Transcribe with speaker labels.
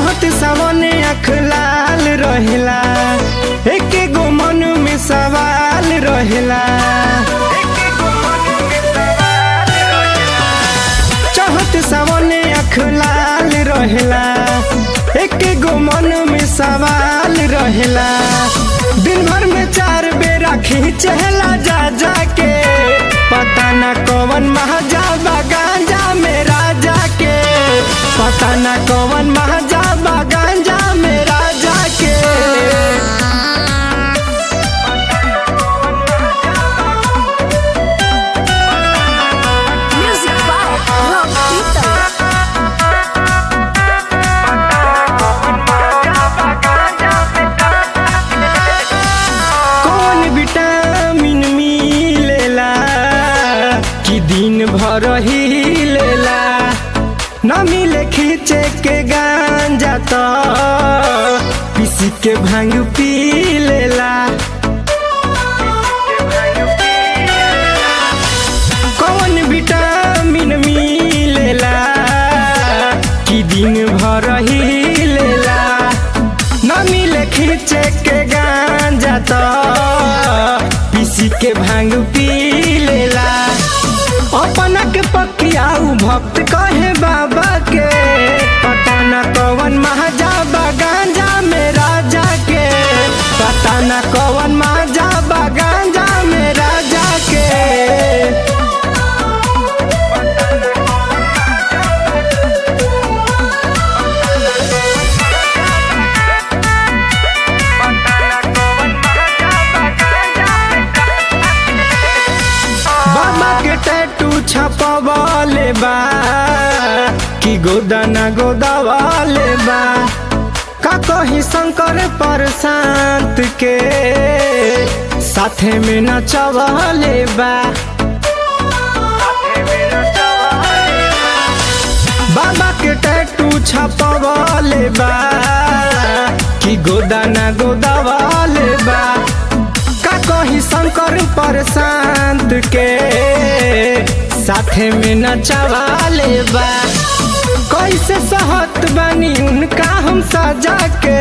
Speaker 1: चहत सामने अख लाल रहेला एक गो मन में सवाल रहेला चहत सामने अख लाल रहेला एक गो मन में सवाल रहेला दिन भर में चार बेरा खींचला जा जा के पता न कौन महाजा गांजा में राजा के पता न कौन महाजा गांजा में राजा के
Speaker 2: Music by Rock Tito.
Speaker 1: कौन विटामिन मिलेला कि दिन भर ही लेला न मिले खींचे के गांजा तो पीसी के भांग पी लेला कौन विटामिन मिलेला कि दिन भर ही लेला न मिले खींचे के गांजा तो पीसी के भांग पी लेला अपना के पकियाऊ भक्त कहे बाबा के पता न कौन महाजा गांजा में राजा के पता न कौन महाजा गांजा में राजा के बाबा के टैटू छपवाले बा कि गोदाना गोदावाले बा का कही शंकर पर शांत के साथे में नचवाले बा बाबा के टैटू छपवाले बा कि गोदाना गोदावाले बा का कही शंकर पर शांत के साथे में नचवाले बा कैसे सहत बनी उनका हम सजा के